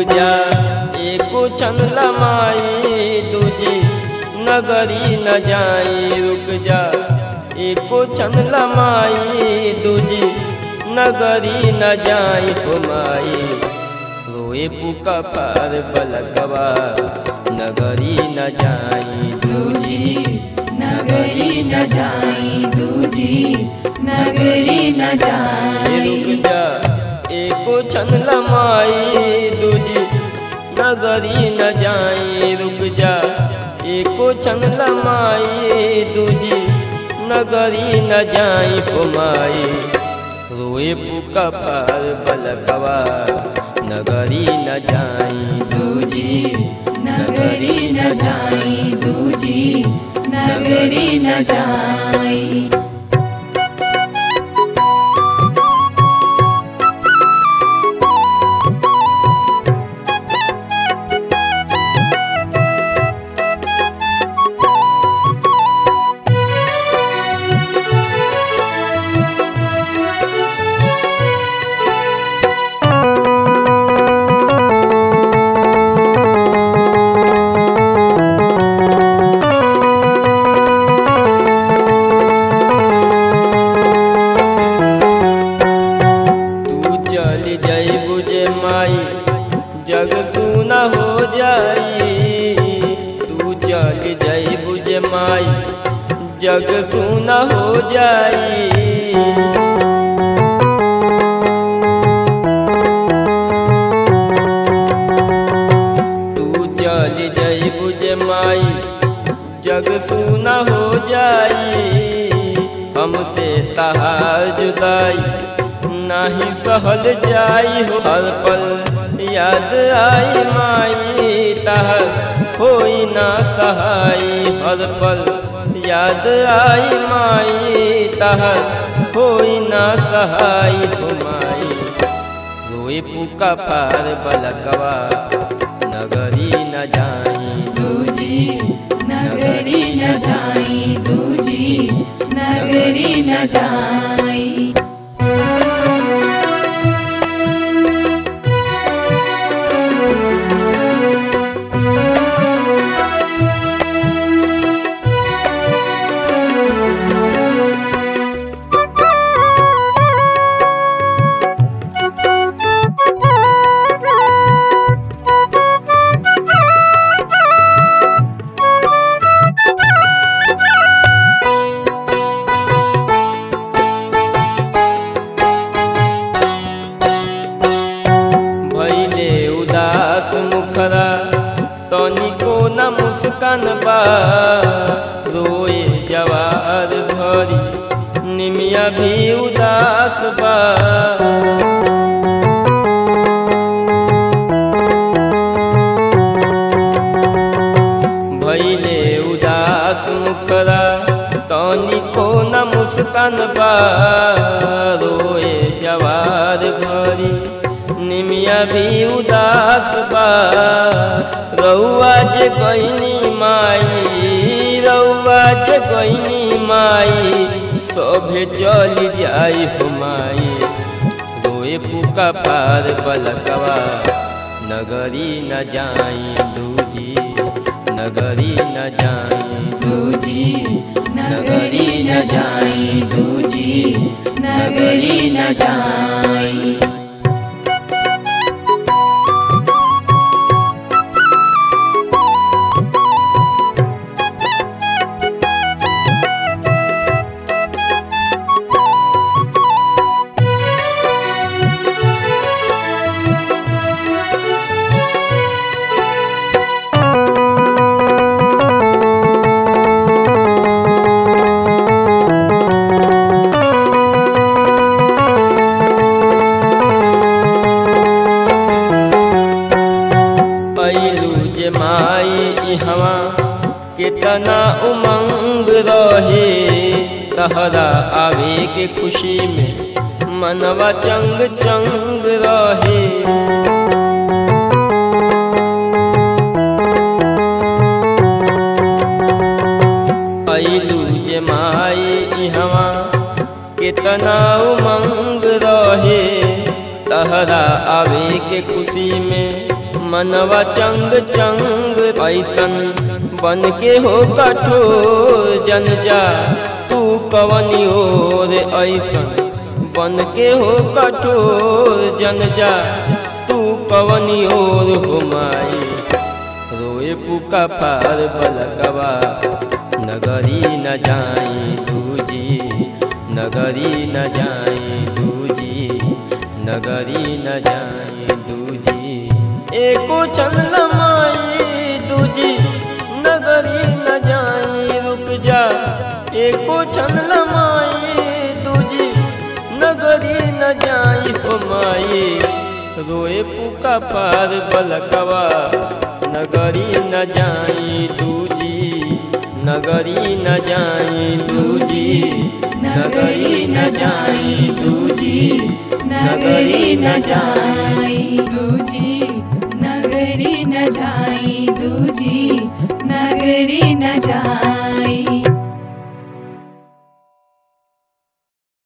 जा एको छन लमाई दूजी नगरी न जाई रुक जा एको छन लमाई दूजी नगरी न जाई हुमाई रोए पुका पार बलकवा नगरी न जाई दूजी नगरी न जाई दूजी नगरी न रुक जाई जा एको छन लमाई दूजी नगरी न जाई रुक जा एको छन लमाई दूजी नगरी न जाई हुमाई रोए पुका पार बलकवा नगरी न जाई दूजी नगरी न जाई दूजी नगरी न जाई तू चल जाई बुझे माई जग सुना हो जाई तू चल जाई बुझे माई जग सुना हो जाई तू चल जाई बुझे माई जग सुना हो जाई हमसे तहार जुदाई नाही सहल जाई हो हर पल याद आई माई तहर होई ना सहाई हर पल याद आई माई तहर होई ना सहाई हो माई रोए पुका पार बलकवा नगरी न जाई दूजी नगरी न जाई दूजी नगरी न जाई भैले उदास मुखरा तनिको न मुस्कान बा रोए जवार भरी निमिया भी उदास बा भैले उदास मुखरा तनिको न मुस्कान बा रोए जवार भरी निमिया भी उदास बा रउआ जे गईनी माई रउआ जे गईनी माई सभे चल जाई हो माई रोए पुका पार बलकवा नगरी न जाई दूजी नगरी न जाई दूजी नगरी न जाई दूजी नगरी न जाई ऐलू जे माई इहवा कितना उमंग रहे तहरा आवे के खुशी में मनवा चंग चंग रहे ऐलू जे माई इहवा कितना उमंग रहे तहरा आवे के खुशी में मनवा चंग चंग ऐसन बन के हो कठोर जन जा तू कवनी ओर ऐसन बन के हो कठोर जन जा तू कवनी ओर हो माई रोए पुका फार बलकवा नगरी न जाई दूजी नगरी न जाई दूजी नगरी न जाई दूजी एको छन लमाई दूजी नगरी न जाई रुक जा एको छन लमाई दूजी नगरी न जाई हो माई रोए पुका पार बलकवा नगरी न जाई दूजी नगरी न जाई दूजी नगरी न जाई दूजी नगरी न जाई दूजी नगरी न जाई दूजी नगरी न जाई